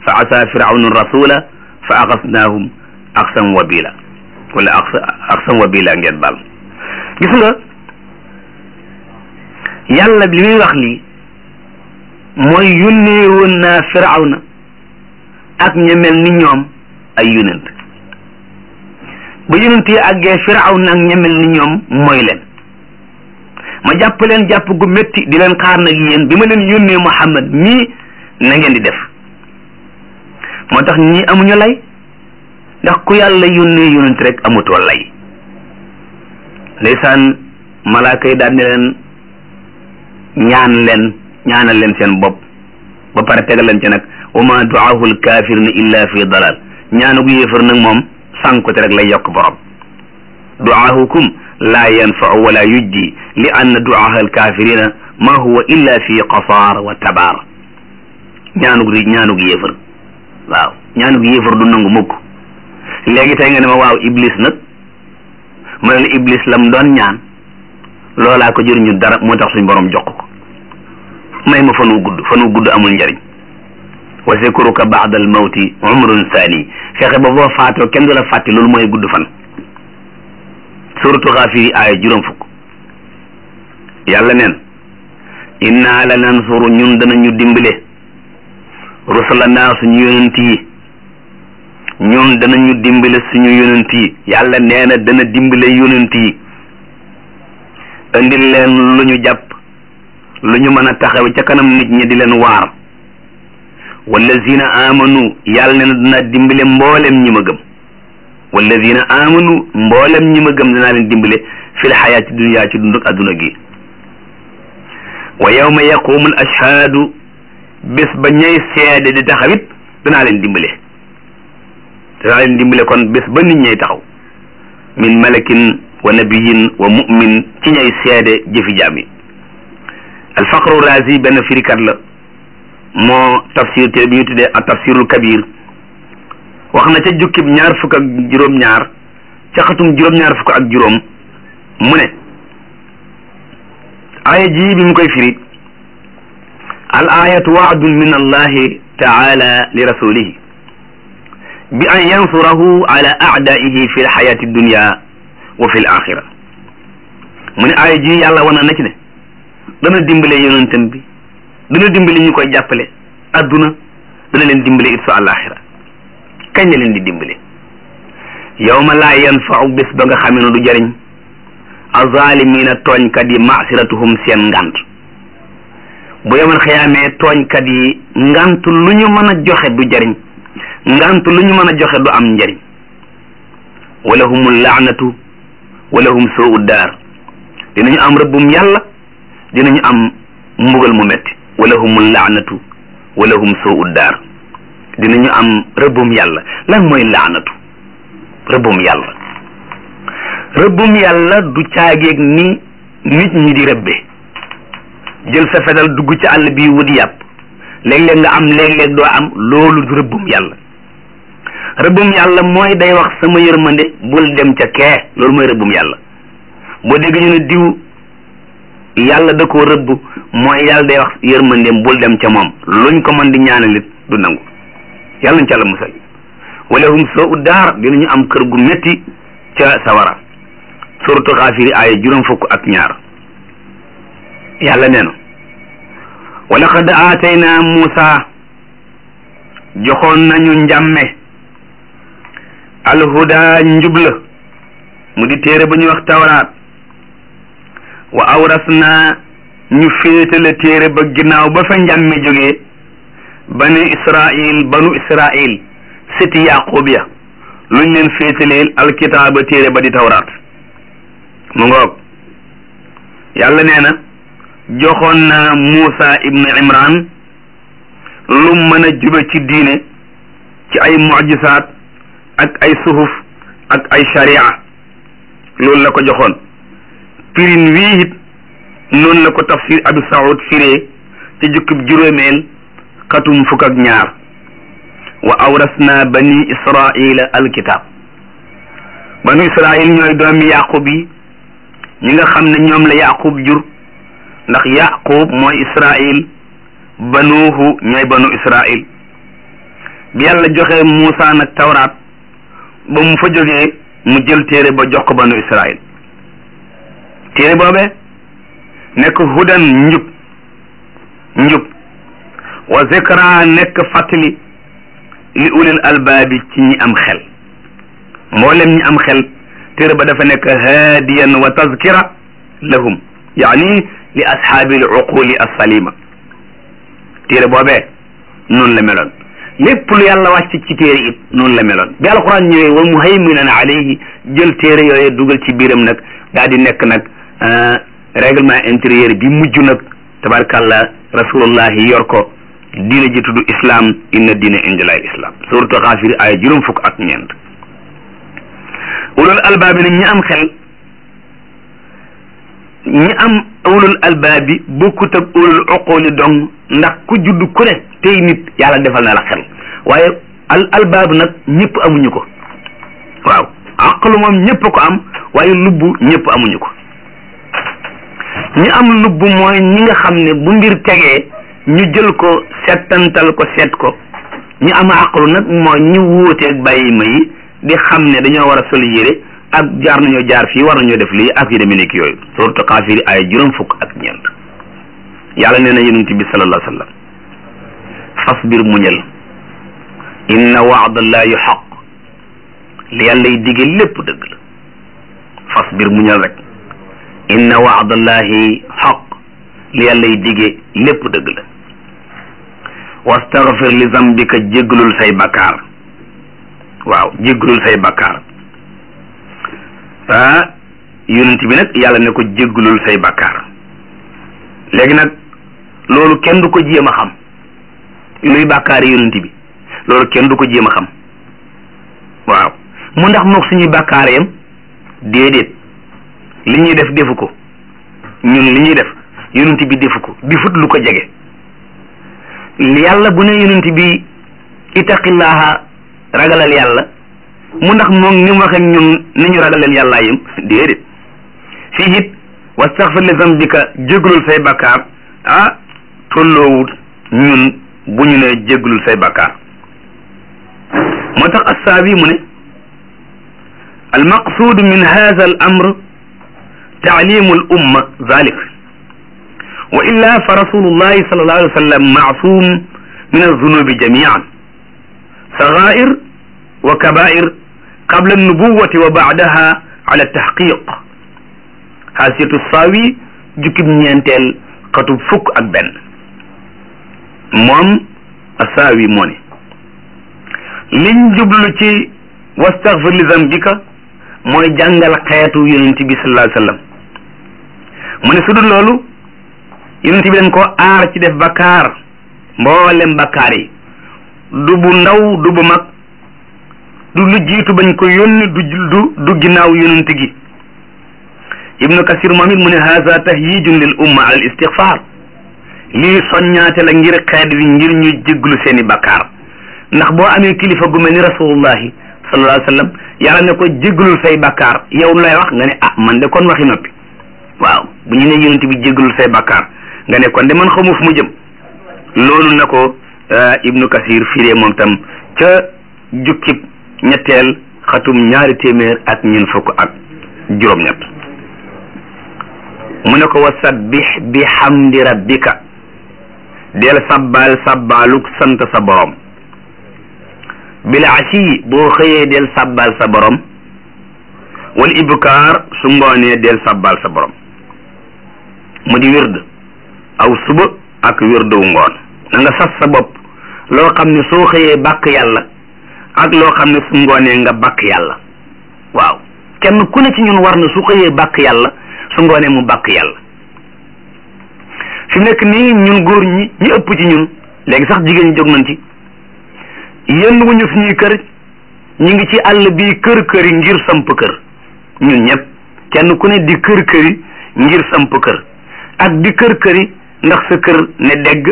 fa asa firawnu rasula fa axasnaahum axsan wabila wala axsan wabila ngeen baal gis nga yàlla li muy wax lii mooy yónnee woon naa firawna ak ña mel ni ñoom ay yonent ba yonent yi àggee firawna ak ña mel ni ñoom mooy leen ma jàpp leen jàpp gu métti di leen xaar nag yéen bi ma leen yónnee Muhammad mii na ngeen di def moo tax ñii amuñu lay ndax ku yàlla yónnee yonent rek amutoo lay ndeysaan malaaka yi daal ne leen ñaan leen ñaanal leen seen bopp ba pare tegal leen ci nag wa ma duaahu lkafirina illa fi dalal ñaanu gu yéefar nag moom sànkute rek lay yokk borom duaahukum laa yanfau wala yujdi li anna duaaha alkafirina ma huwa illa fi qasaar wa tabaar ñaanug di ñaanug yéefar waaw ñaanug yéefar du nangu mukk léegi tey nga ne ma waaw iblis nag ma ne la iblis lam doon ñaan loolaa ko jëriñu dara moo tax suñ borom jox ko may ma fan wu gudd fan wu gudd amul njariñ wa zikruka ba'da al mawti umrun saani fexe ba boo faatoo kenn du la fàtte loolu mooy gudd fan suratu xaafiri aaya juróom fukk yàlla neen inna la nansuru ñun danañu dimbale rusulana suñu yonent yi ñun danañu dimbale suñu yonent yi yàlla nee na dana dimbale yonent yi indil leen lu ñu jàpp lu ñu mën a taxaw ca kanam nit ñi di leen waar wallazina amanu yàlla ne na dina dimbale mboolem ñi ma gëm wallazina amanu mboolem ñi ma gëm dinaa leen dimbale fil xayaati dunya ci dunduk adduna gi wa yawma yaqumu al ashhaadu bés ba ñay seede di taxawit danaa leen dimbale danaa leen dimbale kon bés ba nit ñay taxaw min malakin wa nabiyin wa mu'min ci ñay seede jëfi jaam yi alfaqru razi benn firikat la moo tafsir te bi ñu tuddee ak tafsirul kabir wax na ca jukkib ñaar fukk ak juróom-ñaar ca xatum juróom-ñaar fukk ak juróom mu ne aaya ji bi mu koy firi al ayatu waadun min allahi taala li rasulihi bi an yansurahu ala aadaihi fi lxayati dunya wa fi l axira mu ne aaya ji yàlla wana na ci ne dana dimbale yonentam bi dana dimbale ñu koy jàppale adduna dana leen dimbale it su àllaaxira kañ la leen di dimbale yawma laa yanfau bés ba nga xamee ne du jariñ azalimina tooñkat yi masiratuhum seen ngant bu yemal xiyaamee tooñkat yi ngant lu ñu mën a joxe du jariñ ngant lu ñu mën a joxe du am njariñ wala humul laanatu wala hum suu daar dinañu am rëbbum yàlla dinañu am mbugal mu metti wala humul laanatu wala hum suu daar dinañu am rëbbum yàlla lan mooy laanatu rëbbum yàlla rëbbum yàlla du caageeg ni nit ñi di rëbbe jël sa fetal dugg ci àll bi wut yàpp léeg-léeg nga am léeg-léeg doo am loolu du rëbbum yàlla rëbbum yàlla mooy day wax sama yërmande bul dem ca kee loolu mooy rëbbum yàlla boo dégg ñu ne diw yàlla da koo rëbb mooy yàlla day wax yërmandeem bul dem ca moom luñ ko mën di ñaanalit du nangu yàlla nañ ca la musal wala hum soo u daar dinañu am kër gu métti ca sawara suratu xaafiri aaya juróom fukk ak ñaar yàlla nee na wa laqad aatayna Muusa joxoon nañu njàmme alhuda njubla mu di téere ba ñuy wax tawraat wa awrasna ñu féetale téere ba ginnaaw ba fa njàmme jógee bani israil banu israil siti yaqub ya luñ leen féetaleel alkitaaba téere ba di tawraat mu ngoog yàlla nee na joxoon na Muusa ibnu Imran lu mën a jube ci diine ci ay mujisaat ak ay suhuf ak ay sharia loolu la ko joxoon pirin wii it noonu la ko tafsir Abu Saoud firee ci jukkib juróomeel xatum fukk ak ñaar wa awrasna bani israila alkitab banu israil ñooy doomi yaqub yi ñi nga xam ne ñoom la yaqub jur ndax yaqub mooy israil banuuhu ñooy banu israil bi yàlla joxe Muusa nag tawraat ba mu fa jógee mu jël téere ba jox ko banu Israël téere boobee nekk hudan njub njub wa zikra nekk fàttali li ulil albaabi ci ñi am xel mboolem ñi am xel téere ba dafa nekk haadiyan wa tazkira lahum yaani li ashaabi al uquli assalima téere boobee noonu la meloon lépp lu yàlla wàcc ci téere it noonu la meloon bi alquran ñëwee wa muhayminan alayhi jël téere yooyu dugal ci biiram nag daal di nekk nag règlement intérieur bi mujj nag tabarkàllah rasulullahi yor ko diine ji tudd islam inna diine indilay islam suratu xaafir ay juróom fukk ak ñeent ulul albaabi nag ñi am xel ñi am ulul albaabi bokkut ak ulul uquli dong ndax ku judd ku ne tey nit yàlla defal na la xel waaye al albaabu nag ñëpp amuñu ko waaw aqlu moom ñëpp ko am waaye lubbu ñëpp amuñu ko ñi am lubbu mooy ñi nga xam ne bu mbir tegee ñu jël ko settantal ko seet ko ñi am aqlu nag mooy ñi wuuteeg bàyyi ma yi di xam ne dañoo war a sol yére ak jaar nañoo jaar fii war nañoo def lii ak yu demee nekk yooyu surtout Kaafir ay juróom fukk ak ñeent yàlla nee na yonent bi sallallahu alayhi wa sallam fasbir muñal inna waadallahi xaq li yàlla y dige lépp dëgg la fasbir muñal rek inna waadallahi xaq li yàlla y dige lépp dëgg la wastaghfir li zambika jéggalul say bakkaar waaw jéggalul say bakkaar ah yonent bi nag yàlla ne ko jéggalul say bakkaar léegi nag loolu kenn du ko jéem a xam luy bàkkaari yonent bi loolu kenn du ko jéem a xam waaw mu ndax mook suñuy bàkkaar yam déedéet li ñuy def defu ko ñun li ñuy def yonent bi defu ko di fut lu ko jege yàlla bu ne yonent bi itaqillaha ragalal yàlla mu ndax moom ni mu wax ak ñun ni ñu ragalal yàllaa yam déedéet fii it wastaghfir li zambika jégalul say bàkkaar ah tolloowut ñun bu ñu ne jégalul say bàkkaar moo tax assaabi mu ne almaqsuud min hada al amr taalimu al umma zalik wa illa fa rasulullahi sallallahu alayhi wa sallam maasum min alzunubi jamian sagair wa kabair qabla alnubuwati wa baadaha ala tahqiq xaasiyatu saawi jukkib ñeenteel xatub fukk ak benn moom asaawi moo ne liñ jublu ci wastaghfir li zambika mooy jàngal xeetu yonent bi sallallahu alayhi wasallam mu ne su dul loolu yonent bi dañ ko aar ci def bakkaar mboolem bakkaar yi du bu ndaw du bu mag du lu jiitu bañ ko yónni du du du ginnaaw yonent gi ibnu kasir moom it mu ne haza tahyijun lil umma al istighfar lii soññaate la ngir xeet wi ngir ñu jégglu seeni bakkaar ndax boo amee kilifa gu mel ni rasulullahi sallallahu alayhi wa sallam yàlla ne ko jégglul say bakkaar yow lay wax nga ne ah man de kon waxi noppi waaw bu ñu ne yonent bi jégglul say bakkaar nga ne kon de man xamu fu mu jëm loolu na ko ibnu kasir firee moom tam ca jukkib ñetteel xatum ñaari téeméer ak ñeent fukk ak juróom-ñett mu ne ko wa sabbih bi hamdi rabbika del sabbaal sabbaaluk sant sa borom bil ashi boo xëyee del sabbaal sa borom wal ibkaar su ngoonee del sabbaal sa borom mu di wird aw suba ak wirdu ngoon na nga sas sa bopp loo xam ne soo xëyee bàkk yàlla ak loo xam ne su ngoonee nga bàkk yàlla waaw kenn ku ne ci ñun war na su xëyee bàkk yàlla su ngoonee mu bàkk yàlla fi nekk nii ñun góor ñi ñi ëpp ci ñun léegi sax jigéen ñi jóg nañ ci yenn wuñu suñuy kër ñu ngi ci àll bii kër kër yi ngir samp kër ñun ñëpp kenn ku ne di kër kër yi ngir samp kër ak di kër kër yi ndax sa kër ne dégg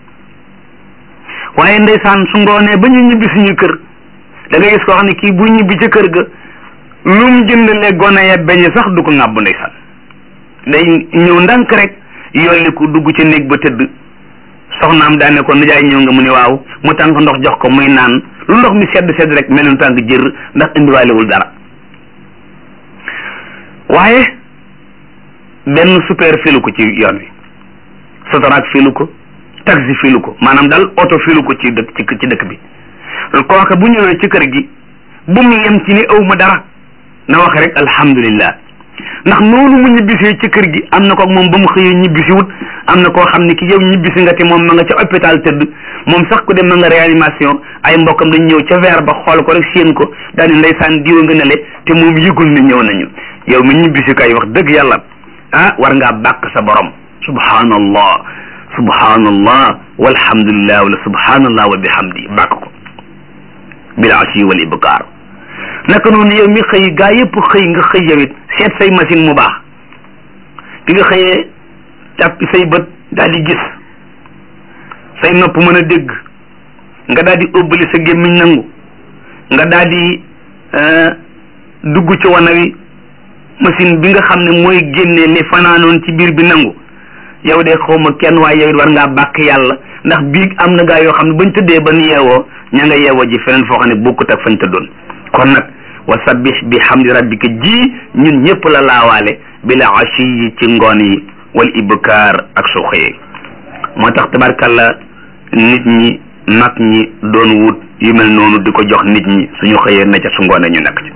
waaye ndeysaan su ngoonee ba ñu ñibbi suñuy kër da nga gis koo xam ne kii bu ñibbi ca kër ga lu mu jëndalee gone ya beñ sax du ko ŋàbb ndeysaan day ñëw ndànk rek yolli ku dugg ci néeg ba tëdd soxnaam daane ko nijaay ñëw nga mu ne waaw mu tànk ndox jox ko muy naan lu ndox mi sedd sedd rek mel ni tàng jër ndax indiwaalewul dara waaye benn super filu ko ci yoon wi sotoraak filu ko taxi filu ko maanaam daal oto filu ko ci dëkk ci dëkk bi kooka bu ñëwee ci kër gi bu mu yem ci ni aw ma dara na wax rek alhamdulillah ndax noonu mu ñibbisee ci kër gi am na ko moom ba mu xëyee ñibbisi wut am na koo xam ne ki yow ñibbisi nga te moom ma nga ca hôpital tëdd moom sax ku dem ma nga réanimation ay mbokkam dañ ñëw ca verre ba xool ko rek séen ko daal di ndeysaan diwa nga nele te moom yëgul ne ñëw nañu yow mi ñibbisi kay wax dëgg yàlla ah war ngaa bàkk sa borom subhanallah subhanallah walhamdulillah wala subhanallah wa bihamdi bàkk ko bil ashi wal ibkar naka noonu yow mi xëy gaa yëpp xëy nga xëy yow it seet say machine mu baax bi nga xëyee jàppi say bët daal di gis say nopp mën a dégg nga daal di ëbbali sa gémmiñ nangu nga daal di dugg ci wana wi machine bi nga xam ne mooy génne li fanaanoon ci biir bi nangu yow de xawma kenn waaye yow it war ngaa bàkk yàlla ndax biig am na gaa yoo xam ne bañ tëddee ba nu yeewoo ña nga yeewoo ji feneen foo xam ne bokkut ak fañ tëddoon kon nag wa sabbih bi hamdi rabbika ji ñun ñëpp la laawaale bila ashi yi ci ngoon yi wal ibkaar ak su xëyee moo tax tabarkalla nit ñi mag ñi doon wut yu mel noonu di ko jox nit ñi suñu xëyee na ca su ngoonee ñu nekk ci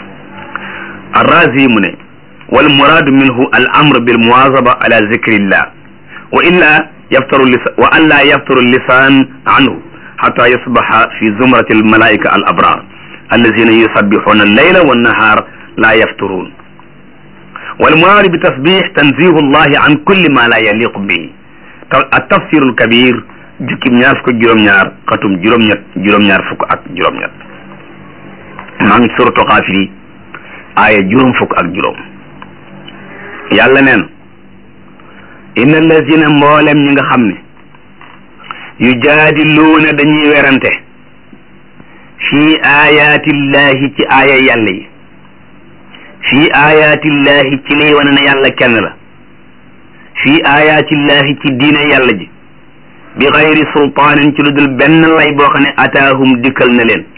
arrazi mu ne wal muraadu minhu al amr bil muwazaba ala zikrillah wa illa yaftaru lisan wa an la yaftaru lisan anhu xata yusbaxa fi zumrati al malaika al abrar allazina yusabbixuna allayla wannahar la yafturun والمراد بتصبيح تنزيه الله عن كل ما لا يليق به التفسير الكبير jukkim ñaar fukk ak juróom-ñaar xatum juróom-ñett juróom-ñaar fukk ak juróom-ñett maa ngi suratu Xaafir aaya juróom fukk ak juróom yàlla neen inna allazina mboolem ñi nga xam ne yu jaadiluuna dañuy werante fii ayaatillahi ci aaya yàlla yi fii ayaatillahi ci liy wane ne yàlla kenn la fii ayaatillahi ci diine yàlla ji bi xayri sultaanin ci lu dul benn lay boo xam ne ataahum dikkal na leen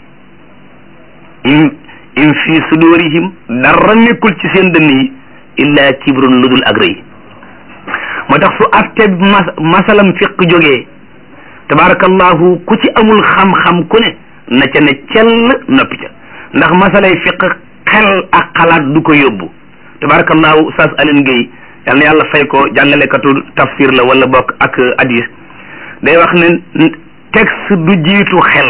im im fii sudurihim dara nekkul ci seen dënn yi illa kibrun lu dul ak rëy moo tax su atte mas masalam fiq jógee tabarakallahu ku ci amul xam-xam ku ne na ca ne cell noppi ca ndax masalay fiq xel ak xalaat du ko yóbbu tabarakallahu Oustaz Alioune Guèye yal na yàlla fay ko jàngalekatu tafsir la wala bokk ak hadis day wax ne texte du jiitu xel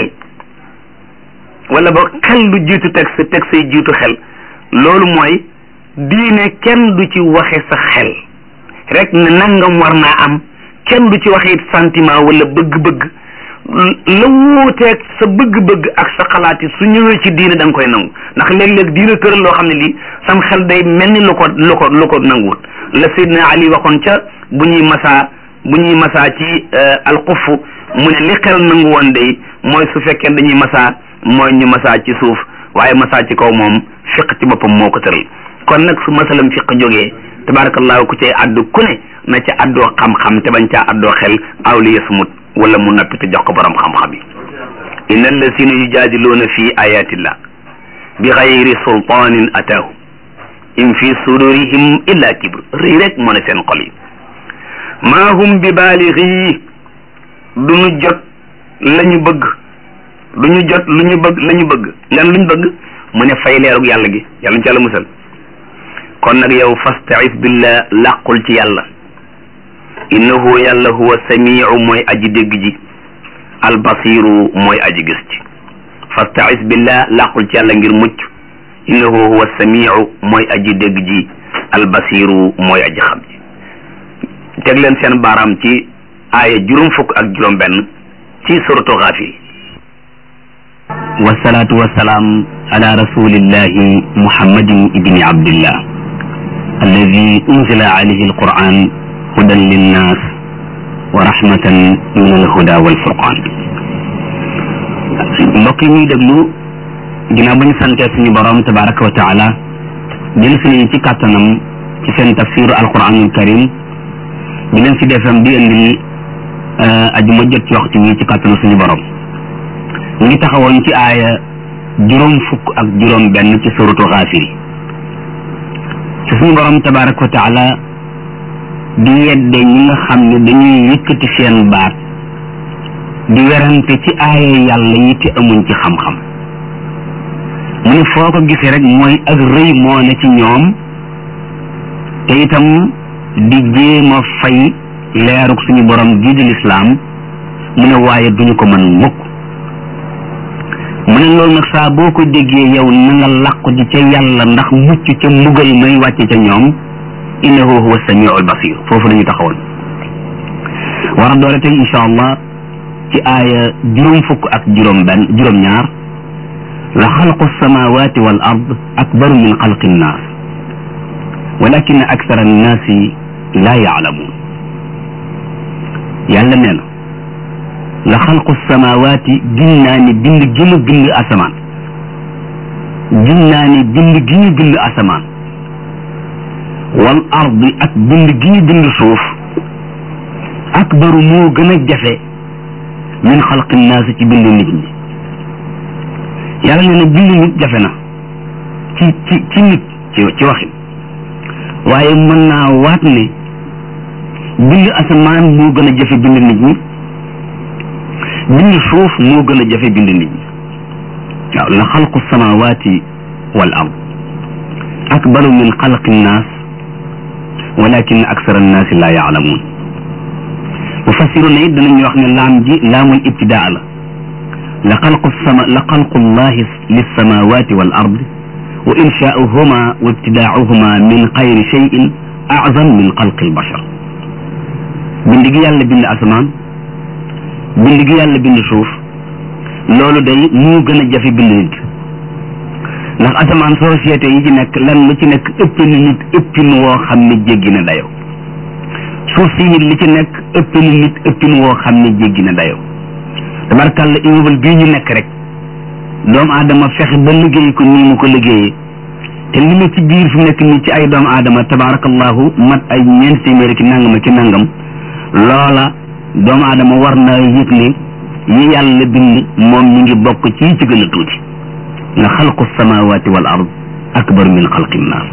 wala boog xel du jiitu texte texte yi jiitu xel loolu mooy diine kenn du ci waxe sa xel rek ne nangam war naa am kenn du ci waxe it sentiment wala bëgg-bëgg la wuuteeg sa bëgg-bëgg ak sa xalaat yi su ñëwee ci diine da nga koy nangu ndax léeg-léeg diine tëral loo xam ne lii sam xel day mel ni lu ko lu ko lu ko nanguwut la Seydina Ali waxoon ca bu ñuy masaa bu ñuy masaa ci alxuf mu ne li xel nangu woon day mooy su fekkee dañuy masaa mooy ñu masaa ci suuf waaye masaa ci kaw moom fiq ci boppam moo ko tëral kon nag su masalam fiq jógee tabarakallahu ku cay addu ku ne na ca addoo xam-xam te bañ caa addoo xel aw li yasmut wala mu nappi te jox ko borom xam-xam yi inna allazina yujaadiluuna fi ayatillah bi xayri sultaanin ataahu in fi sudurihim illa kibr rëy rek moo ne seen xol yi maa hum bi baalixi du ñu jot la ñu bëgg du ñu jot lu ñu bëgg la ñu bëgg ngan lu ñu bëgg mu ne fay leerug yàlla gi yàlla ñu ci yàlla musal kon nag yow fastaiz billah làqul ci yàlla innahu yàlla huwa samiu mooy aji dégg ji albasiru mooy aji gis ci fastaiz billah làqul ci yàlla ngir mucc innahu huwa samiu mooy aji dégg ji albasiru mooy aji xam ji teg leen seen baaraam ci aaya juróom fukk ak juróom benn ci suratu Gaafir wasalaatu wasalaam ala rasulillahi muhammadin ibni abdillah alladi unzila alayhi alquran hudan linnas wa rahmatan min alhuda walfurqan mbokk yi ñuy déglu ginnaaw ba ñu santee suñu borom tabaraka wa taala jël si nañu ci kàttanam ci seen tafsiru alquranul karim di leen si defam di indi ajuma jot ci waxtu wi ci kàttanu suñu borom ñu ngi taxawoon ci aaya juróom fukk ak juróom benn ci suratu xaafiri ci suñu borom tabaraka wa taala di yedde ñi nga xam ne dañuy yëkkati seen baat di werante ci aaya yàlla yi te amuñ ci xam-xam mu ne foo ko gisee rek mooy ak rëy moo ne ci ñoom te itam di jéem a fay leeruk suñu borom gii di lislaam mu ne waaye duñu ko mën mukk mu ne loolu nag saa boo ko déggee yow na nga làqu di ca yàlla ndax mucc ca mbugal may wàcce ca ñoom innahu huwa samiu albasir foofu la ñu taxawoon war a doore tey insha allah ci aaya juróom fukk ak juróom benn juróom ñaar la xalqu samawati wal ard akbaru min xalqi nnaas walakin aksara annaasi laa yaalamuun yàlla nee na la xalqu samawaati gin naa ni bind gi mu bind asamaan gin naa ni bind gi ñu bind asamaan wal ardi ak bind gi ñu bind suuf akbaru moo gën a jafe min xalqi naasi ci bind nit ñi yàlla nee na bind nit jafe na ci ci ci nit ci ci waxin waaye mën naa waat ne bind asamaan moo gën a jafe bind nit ñi bind suuf moo gën a jafe bind nit ñi waaw la xalqu samawaati wal ard akbaru min xalqi nnaas walakin aksara annaasi laa yaalamuun mufassiruna it danañu wax ne laam ji laamul ibtidaa la la xalqu sama la xalqu llahi lissamawati wal ard wa inshaauhuma wa ibtidaauhuma min xayri cheyin azam min xalqi albashar bind gi yàlla bind asamaan bind gi yàlla bind suuf loolu day moo gën a jafe bind nit ndax asamaan société yi ci nekk lan lu ci nekk ëpp na nit ëppin woo xam ne jéggi na dayo suuf si it li ci nekk ëpp na nit ëppin woo xam ne jéggi na dayo tabarkàlla immeuble bii ñu nekk rek doomu aadama fexe ba liggéey ko nii mu ko liggéeyee te li ma ci biir fi mu nekk nii ci ay doomu aadama tabarakallahu mat ay ñeent téeméeri ki nangam ki nangam loola doomu aadama war na yëg ne yi yàlla bind moom mi ngi bokk ci ci gën a tuuti la xalqu samawati wal ard akbar min xalqi nnaas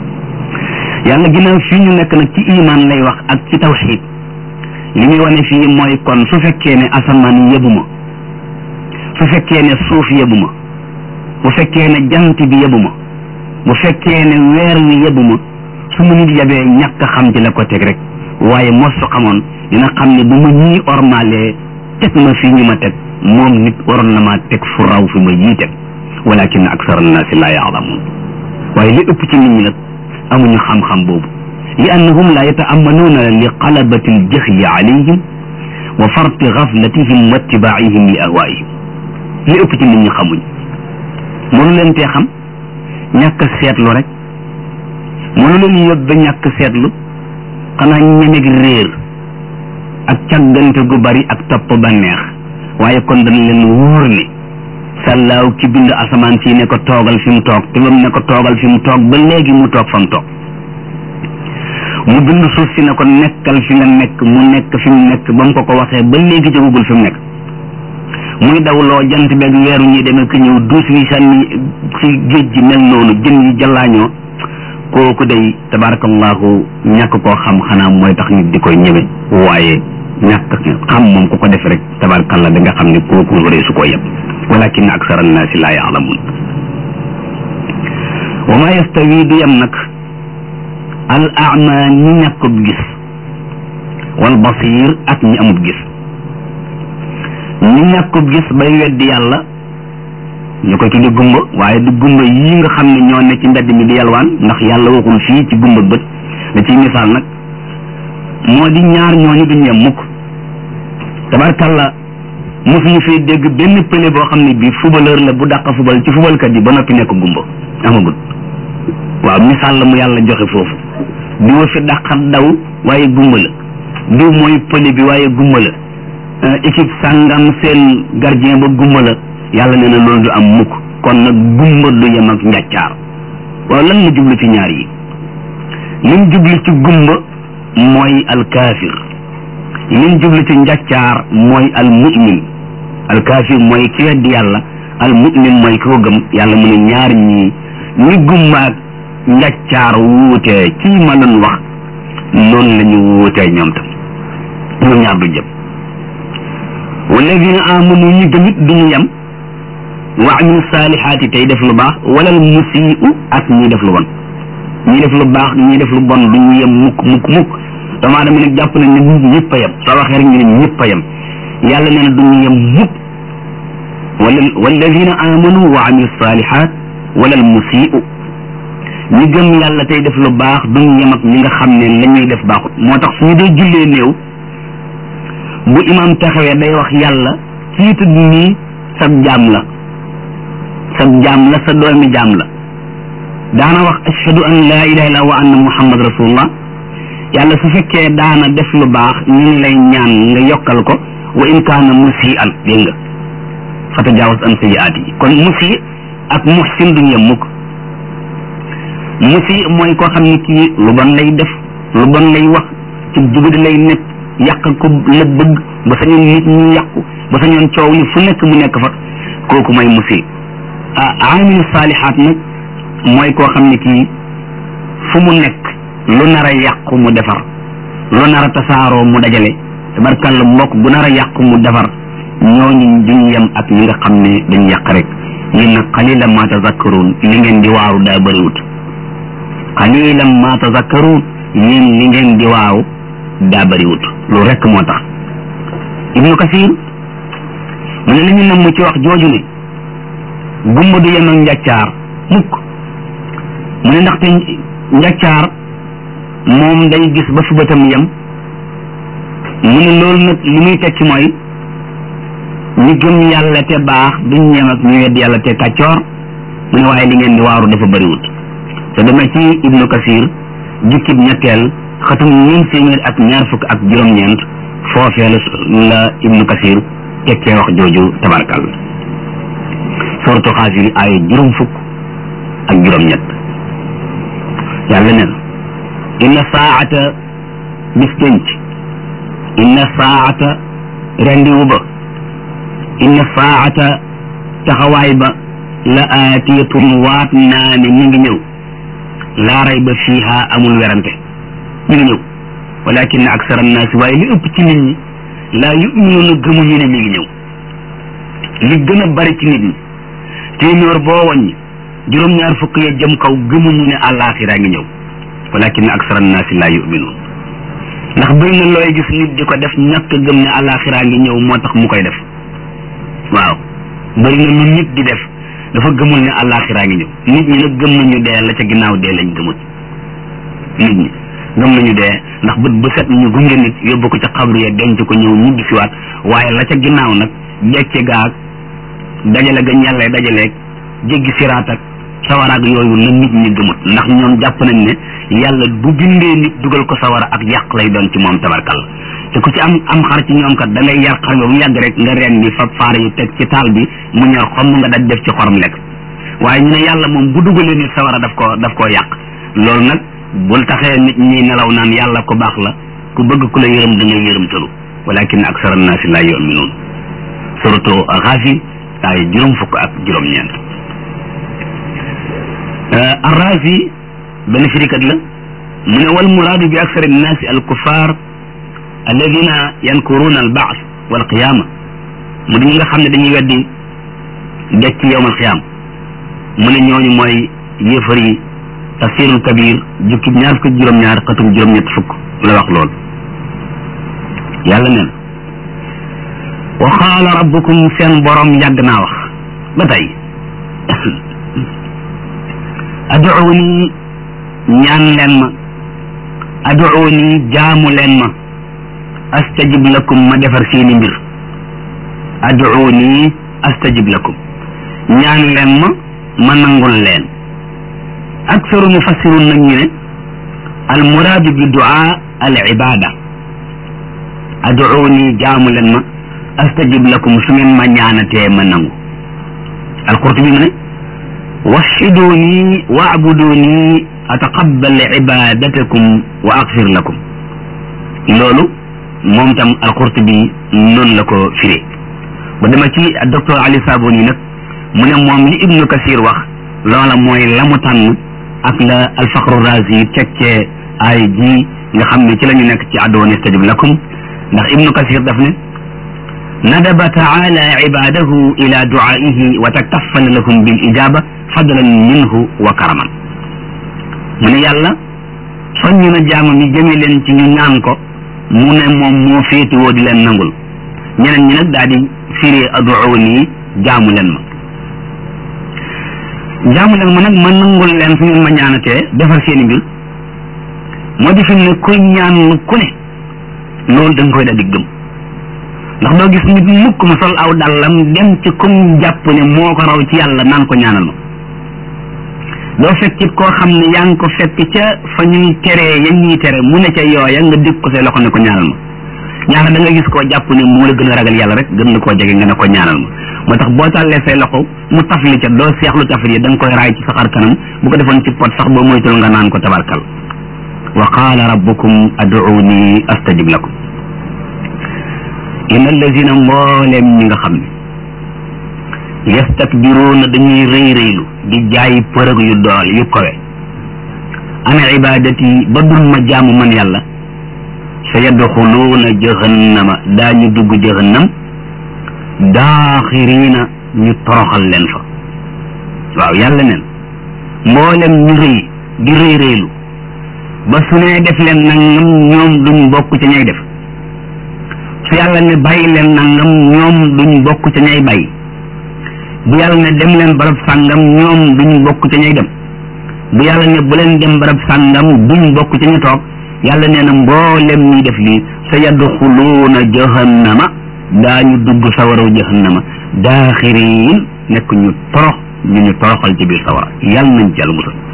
yàlla ginnaaw fii ñu nekk nag ci iman lay wax ak ci tawxid li muy wane fii mooy kon su fekkee ne asamaan yebuma su fekkee ne suuf yebuma bu fekkee ne jant bi yebuma bu fekkee ne weer wi yebuma su mu nit yebee ñàkk xam ci la ko teg rek waaye mos su xamoon dina xam ne bu ma ñii ormalee teg ma fii ñu ma teg moom nit waroon na maa teg fu raw fi ma yii teg walakin aksar annaasi laa yaalamuun waaye li ëpp ci nit ñi nag amuñu xam-xam boobu li annahum laa yataamanuuna li qalabati aljahli alayhim wa farti gaflatihim wa ittibaihim li ahwaihim li ëpp ci nit ñi xamuñ mënu leen tee xam ñàkk seetlu rek mënu leen yóbbe ñàkk seetlu xanaa ñemeg réer ak càggante gu bari ak topp banneex waaye kon dañ leen wóor ne sàllaaw ki bind asamaan si ne ko toogal fi mu toog te bam ne ko toogal fi mu toog ba léegi mu toog fa mu toog mu bind suuf si ne ko nekkal fi nga nekk mu nekk fi mu nekk ba mu ko ko waxee ba léegi jógagul fi mu nekk muy dawloo jant beeg weeru ñi demee ko ñëw duus wi sànni ci géej gi mel noonu jën yi jallaañoo kooku day tabarakallahu ñàkk koo xam xanaa mooy tax nit di koy ñëwe waaye ñàkk xam moom ku ko def rek tabarakallah da nga xam ne kooku waree su ko yeb walakin aksar annaasi laa yaalamun wa ma yastawi du yem nag al ama ñi ñàkkub gis wal basir ak ñi amub gis ñi ñàkkub gis bay weddi yàlla ñu koy tudde gumba waaye du gumba yii nga xam ne ñoo ne ci mbedd mi di yalwaan ndax yàlla waxul fii ci gumba bët da ciy misaal nag moo di ñaar ñooñu duñ yem mukk tabarkalla mosuñu fee dégg benn pële boo xam ne bii footballeur la bu dàq football ci footballkat yi ba noppi nekk gumba amagul waaw misaal la mu yàlla joxe foofu di wa fi dàqat daw waaye gumba la diw mooy pële bi waaye gumba la équipe sàngam seen gardien ba gumba la yàlla nee na loolu du am mukk kon nag gumba du yem ak njàccaar waaw lan la jublu ci ñaar yi lim jublu ci gumba mooy alkaafir lim jublu ci njàccaar mooy almu'min alkaafir mooy ki weddi yàlla al mu'min mooy ki ko gëm yàlla mu ne ñaar ñii ni gummaak njaccaar wuutee ci ma doon wax noonu la ñu wuutee ñoom tam ñoom ñaar du jëm walladina amanu ñi gëmit duñu yem wa amilu saalihaati tey def lu baax wala al musii'u ak ñi def lu bon ñi def lu baax ñi def lu bon duñu yem mukk mukk mukk doomu aadama nag jàpp nañ ne nit ñëpp a yem soo waxee rek ñu ne ñëpp a yem yàlla nee na duñu yem mukk wala walladina amanu wa amilu saalihaat wala al musii'u ñi gëm yàlla tey def lu baax duñu yem ak ñi nga xam ne la ñuy def baaxut moo tax suñu dee jullee néew bu imam taxawee day wax yàlla kii tudd nii sab jaam la sab jaam la sa doomi jaam la daana wax ashhadu an laa ilaha illa wa anna muhammad rasulullah yàlla su fekkee daana def lu baax ñu ngi lay ñaan nga yokkal ko wa in kaana musian dégg nga fa tajaawaz an sayiaat yi kon musi ak muhsin duñu yem mukk musi mooy koo xam ne kii lu bon lay def lu bon lay wax ci jubadi lay nekk yàq ko la bëgg ba sañoon nit ñi yàqu ba sañoon coow li fu nekk mu nekk fa kooku mooy musi ah aamilu saalihaat nag mooy koo xam ne kii fu mu nekk lu nar a yàqu mu defar lu nar a tasaaroo mu dajale tabarkàlla mbokk bu nar a yàqu mu defar ñooñu duñ yem ak ñi nga xam ne dañ yàq rek yéen nag qalilan ma tazakkaruun li ngeen di waaru daa bëriwut qalilan ma tazakkaruun yéen li ngeen di waaru daa bëriwut loolu rek moo tax ibnu kasir mu ne li ñu namm ci wax jooju ne gumba du yem ak njàccaar mukk mu ne ndaxte njàccaar moom day gis ba fi bëtam yem mu ne loolu nag li muy tekki mooy ñi gëm yàlla te baax duñ yem ak ñu wedd yàlla te kàccoor mu ne waaye li ngeen di waaru dafa bëriwut te demee ci ibnu kasir jukkib ñetteel xatum ñeent téeméer ak ñaar fukk ak juróom-ñeent foofee la ibnu kasir tekkee wax jooju tabarkal sortu xaafiri ay juróom fukk ak juróom-ñett yàlla ne inna saata bis denc inna saata rendiwu ba inna saata taxawaay ba la aatiyatun waat naa ne mi ngi ñëw laa rayba fiiha amul werante mi ngi ñëw walakin aksar annaasi waaye li ëpp ci nit ñi laa yuminuuna gëmuñu ne mi ngi ñëw li gën a bari ci nit ñi téeméer boo wàññi juróom-ñaar fukk ya jëm kaw gëmuñu ne àllaaxira ngi ñëw walakin aksar annaasi laa yuminuun ndax bëri na looy gis nit di ko def ñàkk gëm ne àllaaxira ngi ñëw moo tax mu koy def waaw bëri na lu nit di def dafa gëmul ne àllaaxira ngi ñëw nit ñi nag gëm nañu dee la ca ginnaaw dee lañ gëmut nit ñi gëm nañu dee ndax bët bu set ñu gunge nit yóbbu ko ca xabru ya denc ko ñëw ñibbi siwaat waaye la ca ginnaaw nag decce gaag dajale ga ñàllee dajaleeg jéggi siraat ak sawaraag yooyu la nit ñi gëmut ndax ñoom jàpp nañ ne yàlla bu bindee nit dugal ko sawara ak yàq lay doon ci moom tabarkal te ku ci am am xar ci ñoom kat da ngay yar xar ba mu yàgg rek nga ren bi fab faar yi teg ci taal bi mu ñor xomm nga daj def ci xorom lekk waaye ñu ne yàlla moom bu dugalee nit sawara daf ko daf koo yàq loolu nag bul taxee nit ñi nelaw naan yàlla ku baax la ku bëgg ku la yërëm da ngay yërëm tëlu walakin aksara annaasi laa yuminuun suratu Gaafi ay juróom fukk ak juróom-ñeent Arraazi benn firikat la mu ne wal muraadu bi aksari annaasi al kuffar alladina yankuruuna al baas wal qiyaama mu di ñi nga xam ne dañuy weddi dekk yowmal qiyaam mu ne ñooñu mooy yéefar yi tafsirul kabir jukki ñaar fukk juróom-ñaar xatum juróom-ñett fukk la wax lool yàlla neen wa qaala rabbukum seen borom yàgg naa wax ba tey aduuni ñaan leen ma aduuni jaamu leen ma astajib lakum ma defar seeni mbir aduuni astajib lakum ñaan leen ma ma nangul leen aksaru mufassirun nag ñu ne al muraadu bi duaa al ibada aduuni jaamu leen ma astajib lakum su ngeen ma ñaanatee ma nangu al qurtubi mu ne wahiduni waabuduni ataqabbal ibadatakum wa axfir lakum loolu moom tam al qurtubi noonu la ko firee ba dama ci docteur Ali Saboni nag mu ne moom li Ibnu Kasir wax loola mooy la mu tànn ak la alfaqru razi tekkee ay ji nga xam ne ci la ñu nekk ci addoon istajib lakum ndax Ibnu Kasir daf ne nadaba taala ibadahu ila duaihi wa takaffala lahum bil ijaba fadlan minhu wa karaman mu ne yàlla soññ na jaamam yi jëme leen ci ñu ñaan ko mu ne moom moo féetewoo di leen nangul ñeneen ñi nag daal di firi aduuni jaamu leen ma jaamu leen ma nag ma nangul leen su ngeen ma ñaanatee defar seeni mbir moo di fi ne kuy ñaan ku ne loolu da nga koy daal di gëm ndax doo gis nit mukk mu sol aw dàllam dem ci kum jàpp ne moo ko raw ci yàlla naan ko ñaanal ma doo fekkit koo xam ne yaa ngi ko fekk ca fa ñuy teree ya ñuy tere mu ne ca yooya nga dégg ko say loxo ne ko ñaanal ma ñaara da nga gis koo jàpp ne moo la gën a ragal yàlla rek gën la koo jege nga ne ko ñaanal ma moo tax boo tàllee say loxo mu tafli ca doo seexlu tafli da nga koy raay ci saxar kanam bu ko defoon ci pot sax boo moytul nga naan ko tabarkal wa qaala rabbukum aduuni astajib lakum inna allazina mbooleem ñi nga xam ne yastakbiruuna dañuy rëy rëylu di jaay përëg yu dool yu kowe ana ibadati ba dul ma jaamu man yàlla sa yadxuluuna jahannama daañu dugg jahannam daaxiriina ñu toroxal leen fa waaw yàlla neen mboolem ñu rëy di rëy rëylu ba su nee def leen nangam ñoom duñ bokk ca ñay def su yàlla ne bàyyi leen nangam ñoom duñ bokk ca ñay bàyyi bu yàlla ne dem leen barab sàngam ñoom duñ bokk ca ñay dem bu yàlla ne bu leen dem barab sàngam duñ bokk ca ñu toog yàlla nee na mboolem ñuy def lii sa yadxuluuna jahannama daañu dugg sawaraw jahannama daaxiriin nekk ñu torox ñu ñu toroxal ci biir sawara yàlla nañ ci yàlla musal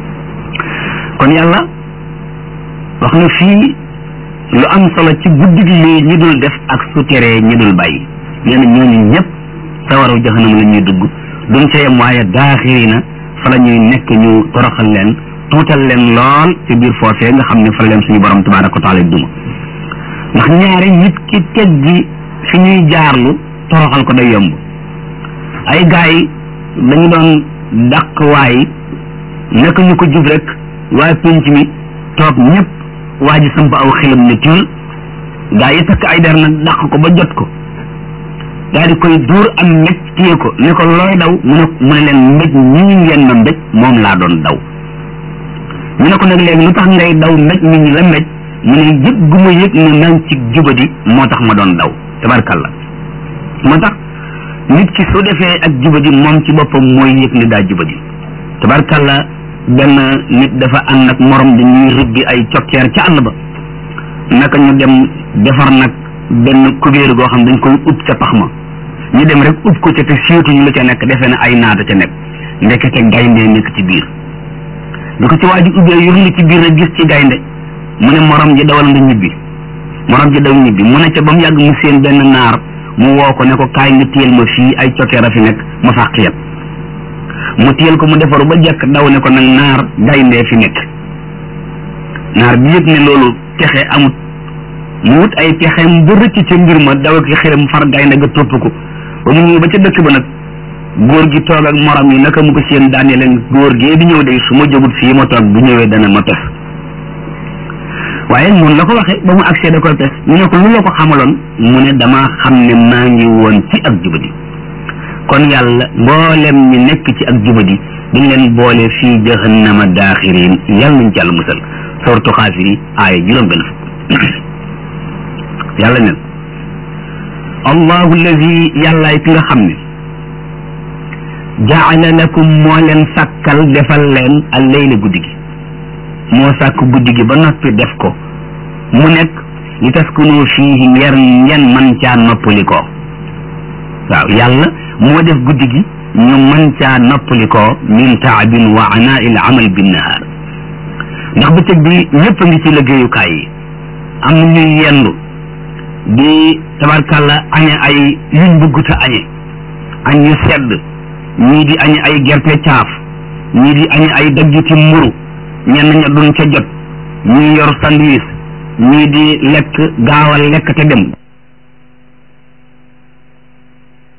kon yàlla wax na fii lu am solo ci guddi gi lii ñi dul def ak su teree ñi dul bàyyi nee na ñooñu ñëpp sawaraw jahannama la ñuy dugg duñ ca yem waaye daaxirina fa la ñuy nekk ñu toroxal leen tuutal leen lool ci biir foofee nga xam ne fa la leen suñu borom tabaraka wa taala duma ndax ñaari nit ki teggi fi ñuy jaarlu toroxal ko day yomb ay gaay yi dañu doon dàq waay naka ñu ko jub rek waaye pénc mi toog ñëpp waa ji samp aw xelam ne tiul gaa yi takk ay der nag dàq ko ba jot ko daal di koy duur am mbéj téye ko ne ko looy daw mu ne mu ne leen mbéj ñi ngeen ma mbéj moom laa doon daw ñu ne ko nag léegi lu tax ngay daw mbéj mi ñu la mbéj mu ne yëg gu ma yëg ne maa ngi ci jubadi moo tax ma doon daw tabarkalla moo tax nit ki su defee ak jubadi moom ci boppam mooy yëg ne daa jubadi tabarkalla benn nit dafa ànd ak morom dañuy rëbbi ay cokkeer ca àll ba naka ñu dem defar nag benn kubéer goo xam dañ koy ub ca pax ma ñu dem rek ub ko ca te siiwtuñu lu ca nekk defee ne ay naata ca nekk ndekete gaynde nekk ci biir bi ko ci waa ji ubbee yurli ci biir rek gis ci gaynde mu ne morom ji dawal nga ñibbi morom ji daw ñibbi mu ne ca ba mu yàgg mu seen benn naar mu woo ko ne ko kaay nga téyel ma fii ay cokkeer a fi nekk ma fàq yet mu téyel ko mu defaru ba jekk daw ne ko nag naar gayndee fi nekk naar bi yëg ne loolu pexe amut mu wut ay pexeem ba rëcc ca mbir ma daw ak xiram far gaynde ga topp ko ba mu ñëw ba ca dëkk ba nag góor gi toog ak morom yi naka mu ko seen daane leen góor gee di ñëw de su ma jógut fii ma toog bu ñëwee dana ma pes waaye noonu la ko waxee ba mu agsee da koy pes ñu ne ko lu la ko xamaloon mu ne dama xam ne maa ngi woon ci ak jubadi kon yàlla mboolem ñi nekk ci ak jubadi dañ leen boole fii jahannama daaxirin yàlla nañ ci yàlla musal sortu xaafiri aaya juróom benn fukk yàlla nen allahu allazi yàllaay ki nga xam ne jaala lakum moo leen sàkkal defal leen al layla guddi gi moo sàkk guddi gi ba noppi def ko mu nekk li taskunu fiihi ngeen ngeen man caa noppalikoo waaw yàlla moo def guddi gi ñu mën caa noppalikoo min taabin wa anaa il amal binnahaar ndax bëccëg bi ñëpp a ngi ci liggéeyukaay yi am na ñuy yendu di tabarkàlla añe ay yuñ bëgguta añe añ yu sedd ñii di añe ay gerte caaf ñii di añe ay daggiti mburu ñenn ña duñ ca jot ñii yor sandwich ñii di lekk gaawal lekk te dem